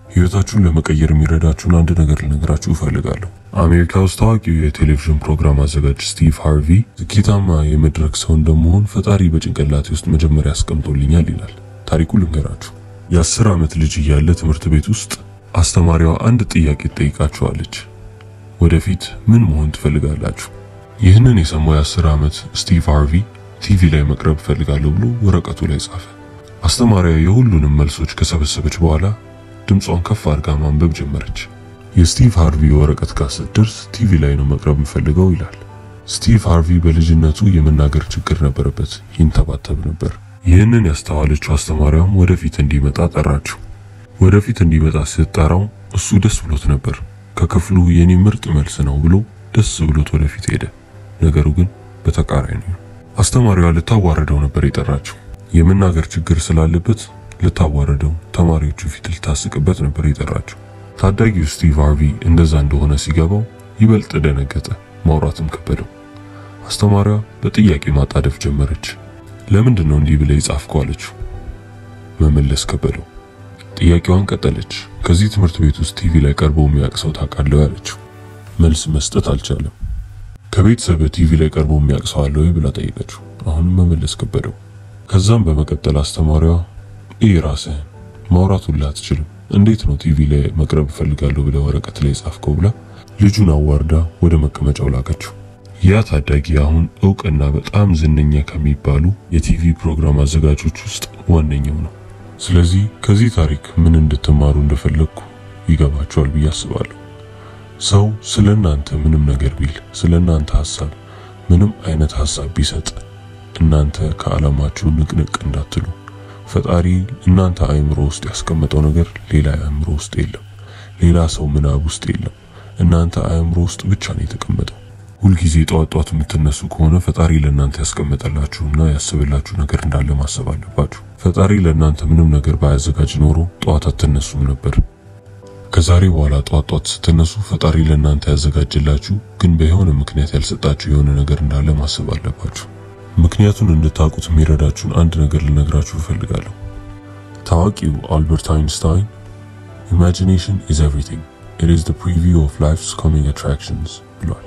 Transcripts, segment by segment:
ህይወታችሁን ለመቀየር የሚረዳችሁን አንድ ነገር ልነግራችሁ እፈልጋለሁ። አሜሪካ ውስጥ ታዋቂው የቴሌቪዥን ፕሮግራም አዘጋጅ ስቲቭ ሃርቪ ስኬታማ የመድረክ ሰው እንደመሆን ፈጣሪ በጭንቅላቴ ውስጥ መጀመሪያ አስቀምጦልኛል ይላል። ታሪኩ ልንገራችሁ። የአስር ዓመት ልጅ እያለ ትምህርት ቤት ውስጥ አስተማሪዋ አንድ ጥያቄ ትጠይቃችኋለች። ወደፊት ምን መሆን ትፈልጋላችሁ? ይህንን የሰማው የአስር ዓመት ስቲቭ ሃርቪ ቲቪ ላይ መቅረብ እፈልጋለሁ ብሎ ወረቀቱ ላይ ጻፈ። አስተማሪዋ የሁሉንም መልሶች ከሰበሰበች በኋላ ድምጿን ከፍ አድርጋ ማንበብ ጀመረች። የስቲቭ ሃርቪ ወረቀት ጋር ስትደርስ ቲቪ ላይ ነው መቅረብ የምፈልገው ይላል። ስቲቭ ሃርቪ በልጅነቱ የመናገር ችግር ነበረበት፣ ይንተባተብ ነበር። ይህንን ያስተዋለችው አስተማሪዋም ወደፊት እንዲመጣ ጠራችው። ወደፊት እንዲመጣ ስትጠራው እሱ ደስ ብሎት ነበር። ከክፍሉ የኔ ምርጥ መልስ ነው ብሎ ደስ ብሎት ወደፊት ሄደ። ነገሩ ግን በተቃራኒ ነው። አስተማሪዋ ልታዋረደው ነበር የጠራችው። የመናገር ችግር ስላለበት ልታዋረደው፣ ተማሪዎቹ ፊት ልታስቅበት ነበር የጠራችው። ታዳጊው ስቲቭ ሃርቪ እንደዛ እንደሆነ ሲገባው ይበልጥ ደነገጠ፣ ማውራትም ከበደው። አስተማሪዋ በጥያቄ ማጣደፍ ጀመረች። ለምንድን ነው እንዲህ ብለህ የጻፍከው አለችው። መመለስ ከበደው። ጥያቄዋን ቀጠለች። ከዚህ ትምህርት ቤት ውስጥ ቲቪ ላይ ቀርቦ የሚያውቅ ሰው ታውቃለህ አለችው። መልስ መስጠት አልቻለም። ከቤተሰብ ቲቪ ላይ ቀርቦ የሚያውቅ ሰው አለ ወይ ብላ ጠየቀችው። አሁንም መመለስ ከበደው። ከዛም በመቀጠል አስተማሪዋ ይህ ራስህን ማውራት ሁላ አትችልም፣ እንዴት ነው ቲቪ ላይ መቅረብ እፈልጋለሁ ብለህ ወረቀት ላይ ጻፍከው ብላ ልጁን አዋርዳ ወደ መቀመጫው ላከችው። ያ ታዳጊ አሁን እውቅና በጣም ዝነኛ ከሚባሉ የቲቪ ፕሮግራም አዘጋጆች ውስጥ ዋነኛው ነው። ስለዚህ ከዚህ ታሪክ ምን እንድትማሩ እንደፈለግኩ ይገባችኋል ብዬ አስባለሁ። ሰው ስለ እናንተ ምንም ነገር ቢል፣ ስለ እናንተ ሐሳብ ምንም አይነት ሐሳብ ቢሰጥ እናንተ ከዓላማችሁ ንቅንቅ እንዳትሉ። ፈጣሪ እናንተ አእምሮ ውስጥ ያስቀመጠው ነገር ሌላ አእምሮ ውስጥ የለም፣ ሌላ ሰው ምናብ ውስጥ የለም። እናንተ አእምሮ ውስጥ ብቻ ነው የተቀመጠው። ሁልጊዜ ጠዋት ጠዋት የምትነሱ ከሆነ ፈጣሪ ለእናንተ ያስቀመጠላችሁና ያስብላችሁ ነገር እንዳለ ማሰብ አለባችሁ። ፈጣሪ ለእናንተ ምንም ነገር ባያዘጋጅ ኖሮ ጠዋት አትነሱም ነበር። ከዛሬ በኋላ ጠዋት ጠዋት ስትነሱ ፈጣሪ ለእናንተ ያዘጋጅላችሁ ግን በየሆነ ምክንያት ያልሰጣችሁ የሆነ ነገር እንዳለ ማሰብ አለባችሁ። ምክንያቱን እንድታውቁት የሚረዳችሁን አንድ ነገር ልነግራችሁ እፈልጋለሁ። ታዋቂው አልበርት አይንስታይን ኢማጂኔሽን ኢዝ ኤቭሪቲንግ ኢት ኢዝ ዘ ፕሪቪው ኦፍ ላይፍስ ኮሚንግ አትራክሽንስ ብሏል።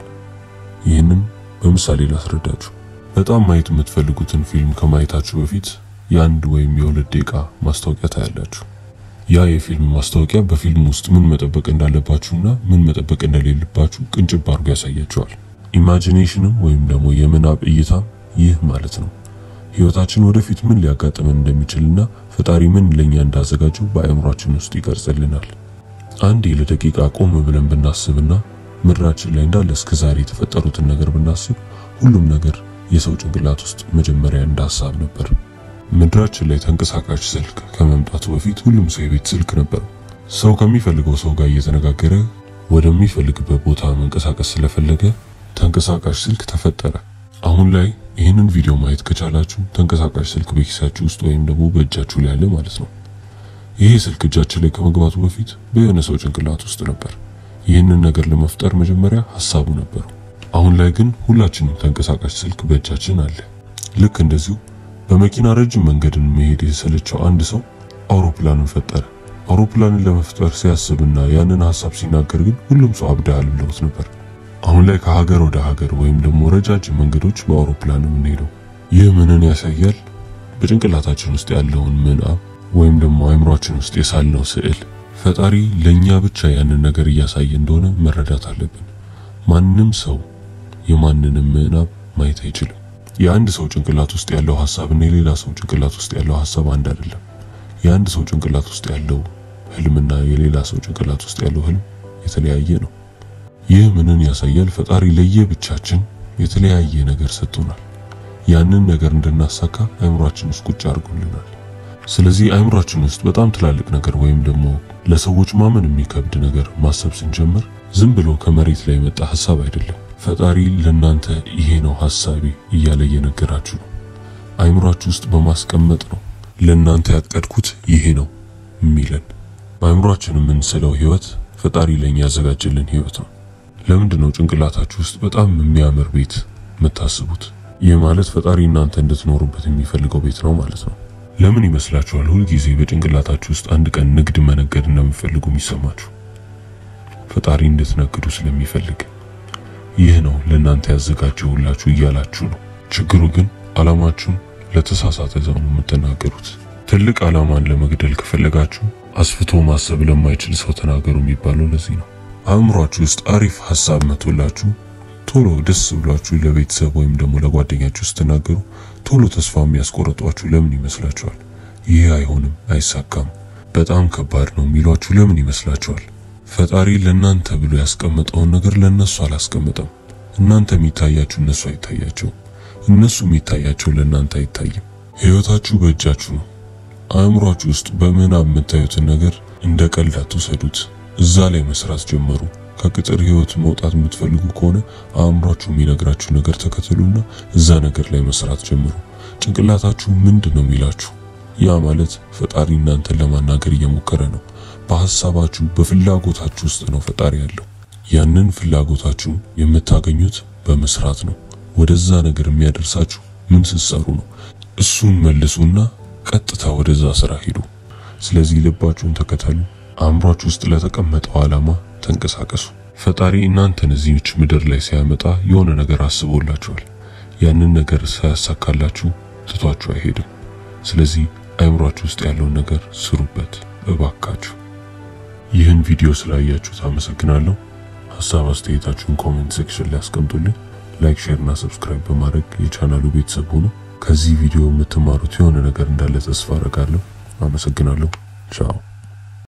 ይህንን በምሳሌ ላስረዳችሁ። በጣም ማየት የምትፈልጉትን ፊልም ከማየታችሁ በፊት የአንድ ወይም የሁለት ደቂቃ ማስታወቂያ ታያላችሁ። ያ የፊልም ማስታወቂያ በፊልም ውስጥ ምን መጠበቅ እንዳለባችሁና ምን መጠበቅ እንደሌለባችሁ ቅንጭብ አድርጎ ያሳያችኋል። ኢማጂኔሽንም ወይም ደግሞ የምናብ እይታም ይህ ማለት ነው። ህይወታችን ወደፊት ምን ሊያጋጥመን እንደሚችልና ፈጣሪ ምን ለኛ እንዳዘጋጀው በአእምሯችን ውስጥ ይቀርጽልናል። አንዴ ለደቂቃ ቆም ብለን ብናስብና ምድራችን ላይ እንዳለ እስከ ዛሬ የተፈጠሩትን ነገር ብናስብ ሁሉም ነገር የሰው ጭንቅላት ውስጥ መጀመሪያ እንደ ሀሳብ ነበር። ምድራችን ላይ ተንቀሳቃሽ ስልክ ከመምጣቱ በፊት ሁሉም ሰው የቤት ስልክ ነበረው። ሰው ከሚፈልገው ሰው ጋር እየተነጋገረ ወደሚፈልግበት ቦታ መንቀሳቀስ ስለፈለገ ተንቀሳቃሽ ስልክ ተፈጠረ። አሁን ላይ ይህንን ቪዲዮ ማየት ከቻላችሁ ተንቀሳቃሽ ስልክ በኪሳችሁ ውስጥ ወይም ደግሞ በእጃችሁ ላይ ያለ ማለት ነው። ይሄ ስልክ እጃችን ላይ ከመግባቱ በፊት በየሆነ ሰው ጭንቅላት ውስጥ ነበር። ይህንን ነገር ለመፍጠር መጀመሪያ ሀሳቡ ነበሩ። አሁን ላይ ግን ሁላችንም ተንቀሳቃሽ ስልክ በእጃችን አለ። ልክ እንደዚሁ በመኪና ረጅም መንገድን መሄድ የሰለቸው አንድ ሰው አውሮፕላንን ፈጠረ። አውሮፕላንን ለመፍጠር ሲያስብና ያንን ሀሳብ ሲናገር ግን ሁሉም ሰው አብዳሃል ብለውት ነበር። አሁን ላይ ከሀገር ወደ ሀገር ወይም ደግሞ ረጃጅም መንገዶች በአውሮፕላን የምንሄደው ይህ ምንን ያሳያል? በጭንቅላታችን ውስጥ ያለውን ምናብ ወይም ደግሞ አእምሯችን ውስጥ የሳልነው ስዕል ፈጣሪ ለኛ ብቻ ያንን ነገር እያሳየ እንደሆነ መረዳት አለብን። ማንም ሰው የማንንም ምናብ ማየት አይችልም። የአንድ ሰው ጭንቅላት ውስጥ ያለው ሐሳብና የሌላ ሰው ጭንቅላት ውስጥ ያለው ሐሳብ አንድ አይደለም። የአንድ ሰው ጭንቅላት ውስጥ ያለው ህልምና የሌላ ሰው ጭንቅላት ውስጥ ያለው ህልም የተለያየ ነው። ይህ ምንን ያሳያል? ፈጣሪ ለየብቻችን የተለያየ ነገር ሰጥቶናል። ያንን ነገር እንድናሳካ አእምሯችን ውስጥ ቁጭ አድርጎልናል። ስለዚህ አእምሯችን ውስጥ በጣም ትላልቅ ነገር ወይም ደግሞ ለሰዎች ማመን የሚከብድ ነገር ማሰብ ስንጀምር ዝም ብሎ ከመሬት ላይ የመጣ ሐሳብ አይደለም። ፈጣሪ ለናንተ ይሄ ነው ሐሳቤ እያለ እየነገራችሁ ነው። አእምሯችሁ ውስጥ በማስቀመጥ ነው ለናንተ ያቀድኩት ይሄ ነው የሚለን። በአእምሯችን የምንስለው ህይወት ፈጣሪ ለኛ ያዘጋጀልን ህይወት ነው። ለምንድን ነው ጭንቅላታችሁ ውስጥ በጣም የሚያምር ቤት የምታስቡት? ይህ ማለት ፈጣሪ እናንተ እንድትኖሩበት የሚፈልገው ቤት ነው ማለት ነው። ለምን ይመስላችኋል ሁልጊዜ በጭንቅላታችሁ ውስጥ አንድ ቀን ንግድ መነገድ እንደምትፈልጉ የሚሰማችሁ? ፈጣሪ እንድትነግዱ ስለሚፈልግ ይህ ነው ለእናንተ ያዘጋጀሁላችሁ እያላችሁ ነው። ችግሩ ግን ዓላማችሁን ለተሳሳተ ሰው ነው የምትናገሩት። ትልቅ ዓላማን ለመግደል ከፈለጋችሁ አስፍቶ ማሰብ ለማይችል ሰው ተናገሩ የሚባለው ለዚህ ነው። አእምሯችሁ ውስጥ አሪፍ ሐሳብ መቶላችሁ ቶሎ ደስ ብሏችሁ ለቤተሰብ ወይም ደግሞ ለጓደኛችሁ ስትናገሩ ቶሎ ተስፋ የሚያስቆርጧችሁ ለምን ይመስላችኋል? ይህ አይሆንም፣ አይሳካም፣ በጣም ከባድ ነው የሚሏችሁ ለምን ይመስላችኋል? ፈጣሪ ለእናንተ ብሎ ያስቀመጠውን ነገር ለእነሱ አላስቀመጠም። እናንተ የሚታያችሁ እነሱ አይታያቸውም፣ እነሱ የሚታያቸው ለእናንተ አይታይም። ሕይወታችሁ በእጃችሁ ነው። አእምሯችሁ ውስጥ በምናብ የምታዩትን ነገር እንደ ቀልድ አትውሰዱት። እዛ ላይ መስራት ጀመሩ። ከቅጥር ህይወት መውጣት የምትፈልጉ ከሆነ አእምሯችሁ የሚነግራችሁ ነገር ተከተሉና እዛ ነገር ላይ መስራት ጀምሩ። ጭንቅላታችሁ ምንድን ነው የሚላችሁ? ያ ማለት ፈጣሪ እናንተን ለማናገር እየሞከረ ነው። በሐሳባችሁ በፍላጎታችሁ ውስጥ ነው ፈጣሪ ያለው። ያንን ፍላጎታችሁ የምታገኙት በመስራት ነው። ወደዛ ነገር የሚያደርሳችሁ ምን ስትሰሩ ነው። እሱን መልሱና ቀጥታ ወደዛ ስራ ሂዱ። ስለዚህ ልባችሁን ተከተሉ። አእምሯችሁ ውስጥ ለተቀመጠው ዓላማ ተንቀሳቀሱ። ፈጣሪ እናንተን እዚህች ምድር ላይ ሲያመጣ የሆነ ነገር አስቦላችኋል። ያንን ነገር ሳያሳካላችሁ ትቷችሁ አይሄድም። ስለዚህ አእምሯችሁ ውስጥ ያለውን ነገር ስሩበት እባካችሁ። ይህን ቪዲዮ ስላያችሁት አመሰግናለሁ። ሀሳብ አስተያየታችሁን ኮሜንት ሴክሽን ላይ አስቀምጡልኝ። ላይክ፣ ሼር እና ሰብስክራይብ በማድረግ የቻናሉ ቤተሰብ ሁኑ። ከዚህ ቪዲዮ የምትማሩት የሆነ ነገር እንዳለ ተስፋ አደርጋለሁ። አመሰግናለሁ። ቻው